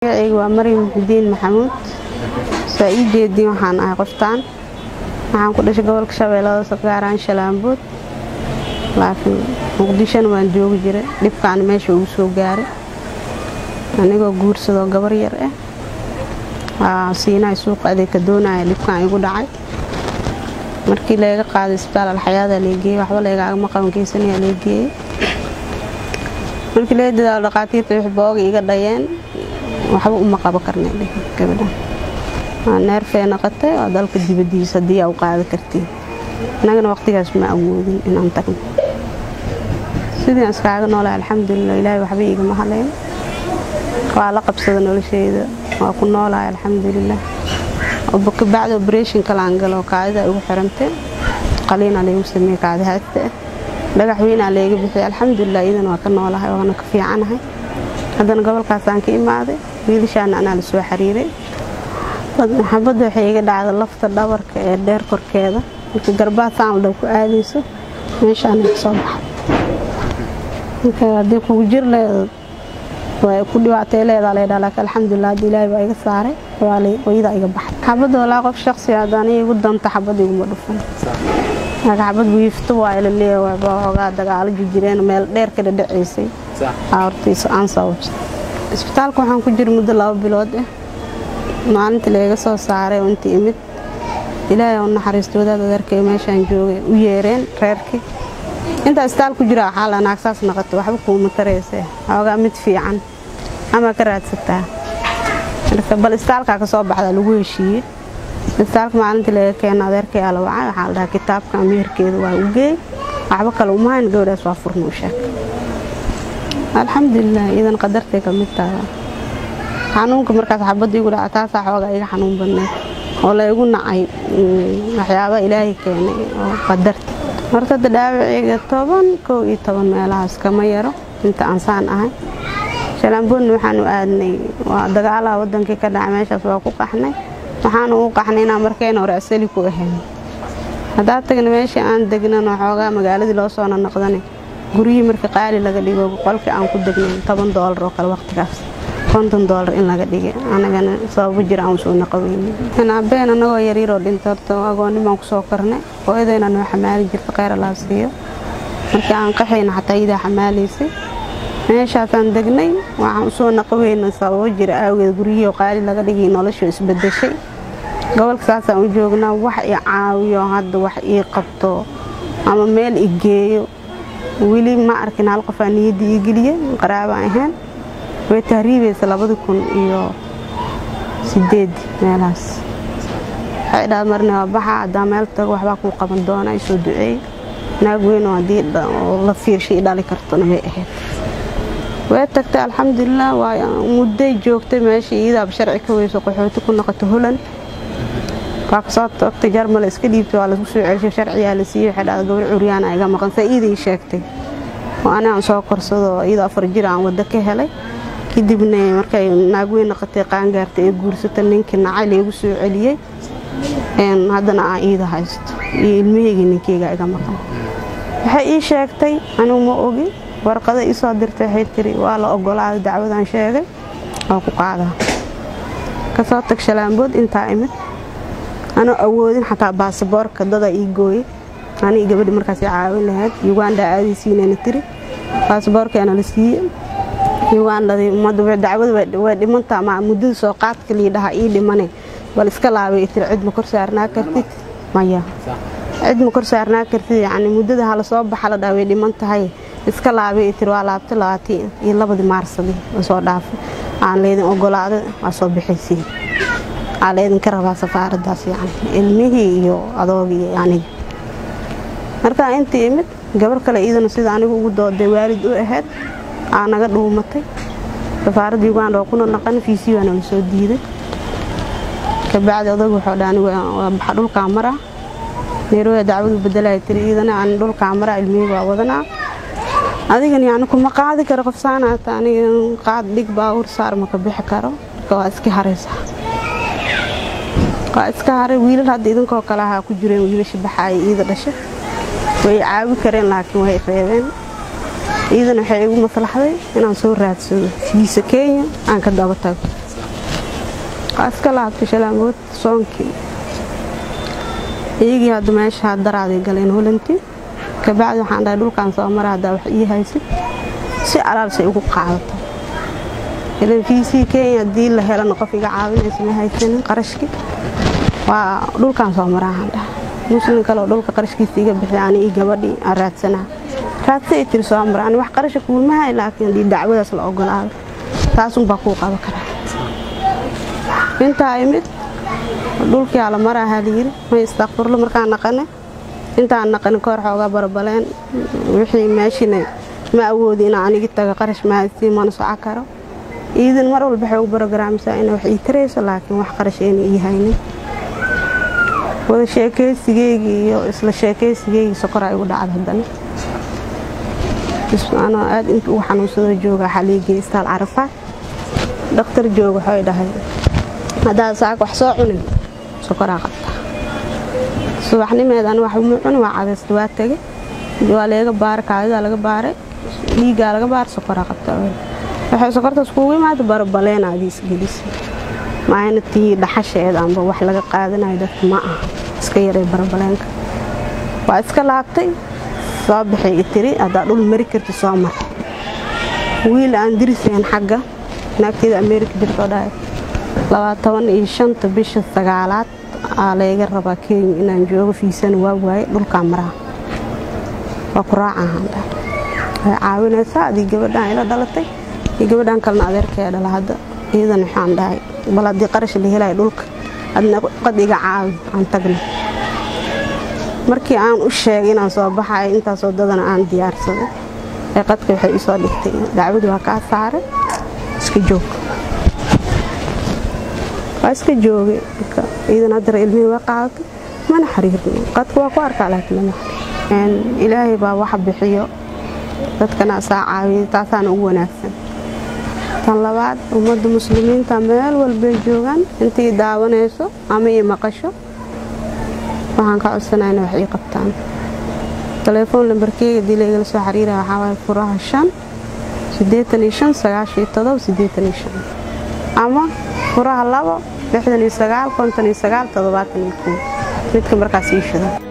magacayga waa maryam muxudiin maxamuud saa ii jeediin waxaan ahay qoftaan waxaan ku dhashay gobolka shabeellada sagaaraan shalaambood laakiin muqdishona waan joogi jiray dhibkaana meesha ugu soo gaaray anigoo guursadoo gabar yar ah siinahay suuqa adeegka doonaya dhibkaan igu dhacay markii layga qaaday isbitaal alxayaada leegeeyey waxba laygagama qaban geysanaya leegeeyey markii laga dadaalo dhaqaatiirta wix booga iga dhayeen waxba uma qabo karnay gabadha waa neerfee naqatay oo dalka dibadiisa haddii aa u qaada kartiin annagana waqtigaas ma awoodin inaan tagno sidii aan iskaaga noolay alxamdulilah ilaahay waxba igama haleyn waa la qabsada nolosheyda waa ku noolahay alxamdulilah kabacdi oberation kalaan galo kaadida igu xirantay qaliina laygu sameeyey kaadi haagta ah dhagax weynaa layga bixiyay alxamdulilah iyadana waa ka noolahay waana ka fiicanahay haddana gobolkaasaan ka imaaday wiilashaana anaa la soo xiriiray xabadda waxay iga dhacda lafta dhabarka ee dheer korkeeda marka garbaad saamaldhaw ku aadayso meeshaana kasoo baxay marka haddii kugu jir leeda way ku dhibaatay leedaa laydhaa laakiin alxamdulilah hadda ilaahay baa iga saaray hooyadaa iga baxay xabadda walaa qof shaqsi hadda aniga igu danta xabad iguma dhufan laakiin xabad wiifto waa ila leeyahay baa hoogaa dagaalo jirjireen meel dheer ka dhadhacaysay hortiisa aan sababsa isbitaalka waxaan ku jira muddo laba bilood ah maalintii layga soo saaray oo intii imid ilaahay u naxariisto wadaad adeerkay meeshaan joogay u yeereen reerkii intaa isbitaal ku jira waxaa la naagsaas naqato waxba kuuma tarayse hoogaa mid fiican ama ka raadsataa marka bal isbitaalkaa ka soo baxda lagu heshiiyey isbitaalka maalintii laga keena adeerkay aa la wacay waxaa la dhahaa kitaabka ameerkeeda waa u geey waxba kale uma hayn gabadhaas waa furna u sheeg alxamdulilah iidan qadartay ka mid taha xanuunka markaas xabadda igu dhaca taasaa xoogaa iga xanuun badneed oo la igu nacay waxyaabaa ilaahay keenay oo qadarta horta hadda dhaawaceyga toban kow iyo toban meelahaas kama yaro inta aansaan ahay shalaamboodna waxaanu aadnay waa dagaalaha wadankii ka dhacay meeshaas waa ku qaxnay waxaanu u qaxnay inaan markayna hore asali ku ahayn haddaa tagna meeshii aan degnano xoogaa magaaladii loo soo nanaqdanay guryihii marka qaali laga dhigo qolkii aan ku degnay toban doolar oo kale waqtigaas konton doolar in laga dhigay anagana sababo jira aan soo naqaweynin abeen anagoo yaryaroo dhintay horta agoonnimaan kusoo kornay hooyadayna noo xamaali jirta kheyr allaa siiyo markii aan qaxayna xataa iyadaa xamaalaysay meeshaasaan degnay waxaan usoo naqaweyna sababo jira aawgeed guryihii qaali laga dhigay noloshu isbedeshay gobolka saasaan u joognaa wax i caawiyo hadda wax ii qabto ama meel i geeyo weli ma arkin hal qofaa niyadda ii geliye qaraabaan ahayn way tahriibaysa labadi kun iyo sideed meelahaas waxay dhaad marna waa baxa haddaa meel tago waxbaa kuu qaban doona isoo duceey naag weynoo haddii la fiirshay i dhali kartona way ahayd way tagtay alxamdulilah waa mudday joogtay meesha iyadaaba sharci ka weyso qaxooti ku noqoto holan waa kasoo tagtay jarmale iska dhiibtay waa lagu soo celshay sharciyaa la siiyey waxay dhahda gabar curyaana iga maqan saa iiday sheegtay oo ani aan soo korsado iyadoo afar jir aan waddo ka helay kadibna markay naagweyn naqatay qaangaartay ee guursata ninkii nacay laygu soo celiyey haddana aan iida haysto iyo ilmaheygii ninkeyga iga maqan waxay ii sheegtay anigu ma ogi warqada ii soo dirtay waxay tiri waa la ogolaaday dacwadaan sheegay oo ku qaadaa kasoo tag shalaambood intaa imid anoo awoodin xataa baasaboorka dada ii gooyey anii gabadhi markaas caawin lahayd uganda aadaysiinana tiri baasaboorkeena la siiye ugandadii ummadda dacwada way dhimantaa ma muddada soo qaadka liidhaha ii dhimane bal iska laabay tiri cid ma kor saarnaa kartid maya cid ma kor saarnaa kartid yacni muddada hala soo baxa la dhaha way dhiman tahay iska laabay tiri waa laabtay labaatii iyo labadii maarsadii oo soo dhaafay aan leydin ogolaaday waa soo bixaysiin aa leydinka rabaa safaaraddaas yacni ilmihii iyo adoogii aniga markaa intii imid gabar kale iyadana sida anigu ugu dooday waalid u ahayd aa naga dhuumatay safaaradda uganda oo kuna naqan fiisii waana la soo diiday kabacdi odag wuxuu dha anigu waa baxa dhulkaa mara nairobi dacwadu bedelaya tiri iyadana aan dhulkaa mara ilmihii waa wadanaa adigan yacni kuma qaadi karo qof saanaata aniga qaad dhig baawur saar maka bixi karo marka waa iska haraysaa waa iska haray wiilal hadda idinkoo kale ahaa ku jireen wiilasha baxaaya iida dhasha way caawi kareen laakiin way reebeen iidana waxay igu maslaxday inaan soo raadsado fiisa kenya aan ka daba tago waa iska laabtay shalaamood soonkii iyagii hadda meesha daraaday galeen holanti kabacdi waxaan dhahay dhulkaan soo mara haddaa wax ii haysid si alaalsay ugu qaadato ilan fiisii kenya haddii la helana qof iga caawinaysa ma haysanin qarashkii waa dhulkaan soo maraahaan dhaha muslim kaleoo dhulka qarashkiisa iga bixi ani io gabadhii aan raadsanaa raadsa ay tiri soo mara ani wax qarasha kuulmahay laakiin haddii dacwadaas la ogolaado taasunbaa kuu qaba karaa intaa imid dhulkii ala maraahaa layiri may istakfurlo markaan naqane intaan naqanin kahor xoogaa barbaleen wixii meeshina ma awoodi inaa anigi taga qarash mahadsiin mana soco karo iidin mar walba waxay ugu barogaraamsaa ina wax ii tarayso laakiin wax qarash ayna ii haynin wada sheekaysigeygii iyo isla sheekaysigeygii sokoraa igu dhacda haddana anoo aad inta ugu xanuunsadoo jooga xaliigii istaal carafaad dhakhtar jooga waxay dhahay haddaad saaka wax soo cunin sokoraa qabtaa subaxnimeed ani wax uma cuni waa cadaysta waa tegay waa leega baaray kaadidaa laga baaray dhiiggaa laga baaray sokoraa qabtaa waxay sokortaas kuugu imaada barabaleen aadii isgelisay maayna tii dhaxasheed amba wax laga qaadanayo dadka ma aha iska yaray barabaleenka waa iska laabtay soo baxay i tiri haddaa dhul mari karti soo mar wiil aan dirisayn xagga naagteeda ameerika jirtoo dhahay labaatoban iyo shanta bisha sagaalaad aa layga rabaa kenya inaan joogo fiisana waa waaye dhulkaa maraha waa ku raacahaan dhahay way caawinaysaa adii gabadhaan ila dhalatay iyo gabadhaan kalena adeerkee dhala hadda iyadan waxaan dhahay bal haddii qarash la helaya dhulka adna qad iga caawi aan tagna markii aan u sheegay inaan soo baxay intaasoo dadana aan diyaarsaday ee qadka waxay isoo dhigtay dacwadu waa kaa saaray iska joog waa iska joogay iidan haddara ilmihii waa qaadatay mana xiriirno qadka waa ku arkaa laakiin lama xiriir ilaahay baa wax bixiyo dadkana asaa caawiyay taasaana ugu wanaagsan tan labaad ummadda muslimiinta meel walbay joogaan intii daawanayso ama ii maqasho waxaan ka codsanaa ina wax ii qabtaan telefoon lambarkeyga dii laygala soo xiriira waxaa waaye furaha shan siddeetan iyo shan sagaashan iyo todoba siddeetan iyo shan ama furaha labo lixdan iyo sagaal konton iyo sagaal toddobaatan iyo kow midka markaas ii shida